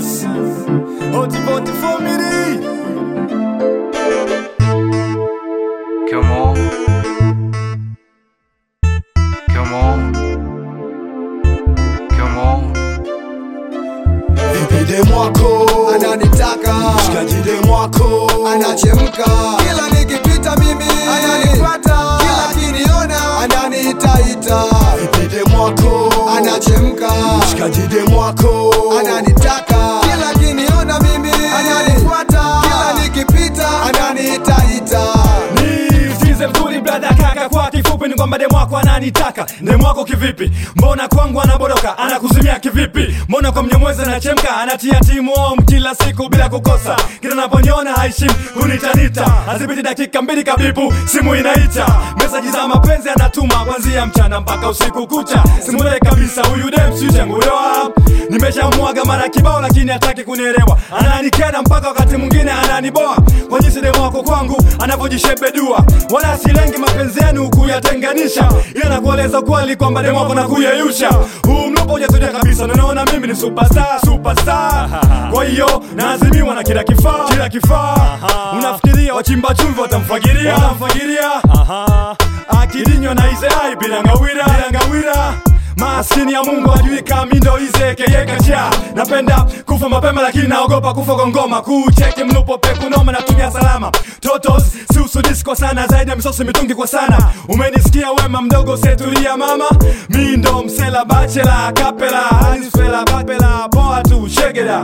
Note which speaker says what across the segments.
Speaker 1: Mars Hoti Hoti Family
Speaker 2: Come on. Come on. Come on.
Speaker 1: Vipide mwako
Speaker 3: ananitaka
Speaker 1: Shikajide mwako
Speaker 3: anachemka kila nikipita mimi ananifuata kila kiniona ananiitaita
Speaker 1: Vipide mwako
Speaker 3: anachemka
Speaker 1: Shikajide mwako
Speaker 3: ananitaka kila kiniona mimi ananifuata kila nikipita ananiitaita
Speaker 4: Ni size mzuri brother kaka kwa kifupi ni kwamba demu wako ananitaka demu wako kivipi mbona kwangu anaboroka anakuzimia kivipi mbona kwa mnyamwezi anachemka anatia timu om kila siku bila kukosa kila naponiona haishim kunitanita hazipiti dakika mbili kabibu simu inaita mesaji za mapenzi anatuma kwanzia mchana mpaka usiku kucha simule kabisa huyu dem sichenguyoa nimeshamwaga mara kibao lakini hataki kunielewa ananikera mpaka wakati mwingine ananiboa kwa jinsi demu wako kwangu anavyojishebedua wala silengi mapenzi yenu kuyatenganisha ila nakueleza kweli kwamba demu wako nakuyeyusha huu mlupo hujatulia kabisa nanaona mimi ni superstar superstar kwa hiyo naazimiwa na kila kifaa kila kifaa unafikiria wachimba chumvi watamfagiria watamfagiria akilinywa na izeai bila ngawira bila ngawira maskini ya mungu ajui kamindo izekeyekacha napenda kufa mapema lakini naogopa kufa kwa ngoma kucheke mlupo pekunoma natumia salama totos siusudisi kwa sana zaidi ya misosi mitungi kwa sana umenisikia wema mdogo setulia mama mi ndo msela bachela kapela hanisfela kapela poa tu shegeda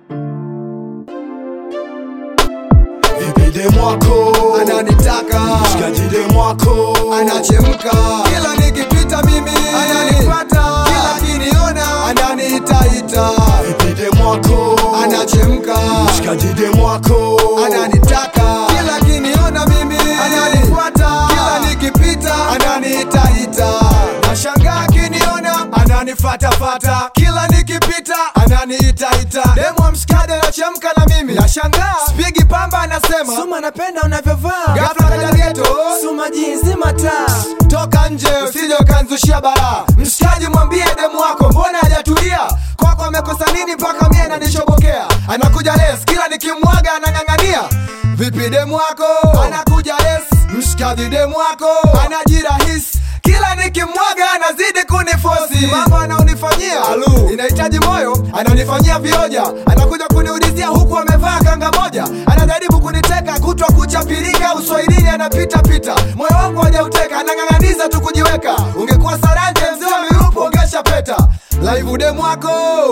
Speaker 1: Vipide mwako
Speaker 3: ananitaka
Speaker 1: Shikajide mwako
Speaker 3: anachemka kila nikipita mimi ananifuata kila kiniona ananiitaita
Speaker 1: Vipide mwako
Speaker 3: anachemka
Speaker 1: Shikajide mwako
Speaker 3: ananitaka kila kiniona mimi ananifuata kila nikipita ananiitaita nashangaa akiniona ananifatafata kila nikipita ananiitaita demu mshikaji anachemka na mimi nashangaa spigi pamba anasema
Speaker 5: Suma napenda unavyovaa
Speaker 3: ghafla kaja geto
Speaker 5: Suma jinsi mataa
Speaker 3: toka nje usije ukanzushia balaa mshikaji mwambie demu wako mbona hajatulia kwako amekosa nini mpaka mie nanishobokea anakuja les kila nikimwaga anang'ang'ania vipi demu wako anakuja les mshikaji demu wako anajirahisi kila nikimwaga anazidi kunifosi mambo anaonifanyia alu inahitaji moyo anaonifanyia vioja anakuja kuniulizia huku amevaa kanga moja anajaribu kuniteka kutwa kuchapirika uswahilini anapita pita moyo wangu hajauteka anang'ang'aniza tu kujiweka ungekuwa saranje mzee wa mirupo ungesha peta laivu demu wako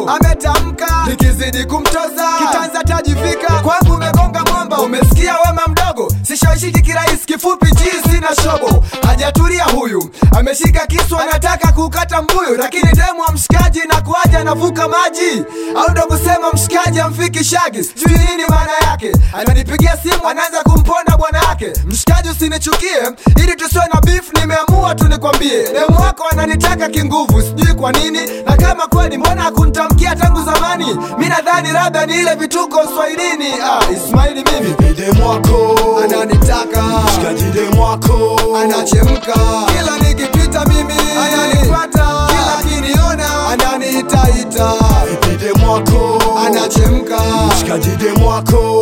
Speaker 3: ametamka nikizidi kumtoza kitanza tajivika kwangu umegonga mwamba umesikia wema mdogo sishawishiki kirahisi kifupi chizi na shobo hajatulia huyu ameshika kisu anataka kukata mbuyu lakini demu wa mshikaji na kuaja anavuka maji au ndo kusema mshikaji amfiki shagi sijui nini maana yake ananipigia simu anaanza kumponda bwana yake mshikaji usinichukie ili tusiwe na beef nimeamua tu nikwambie demu wako ananitaka kinguvu sijui kwa nini na kama kweli mbona hakuntamkia tangu zamani mi nadhani labda ni ile vituko uswahilini ah, ismaili mimi
Speaker 1: Vipide mwako
Speaker 3: ananitaka
Speaker 1: Shikajide mwako
Speaker 3: anachemka kila nikipita mimi ananifuata kila kiniona ananiitaita
Speaker 1: Vipide mwako
Speaker 3: anachemka
Speaker 1: Shikajide mwako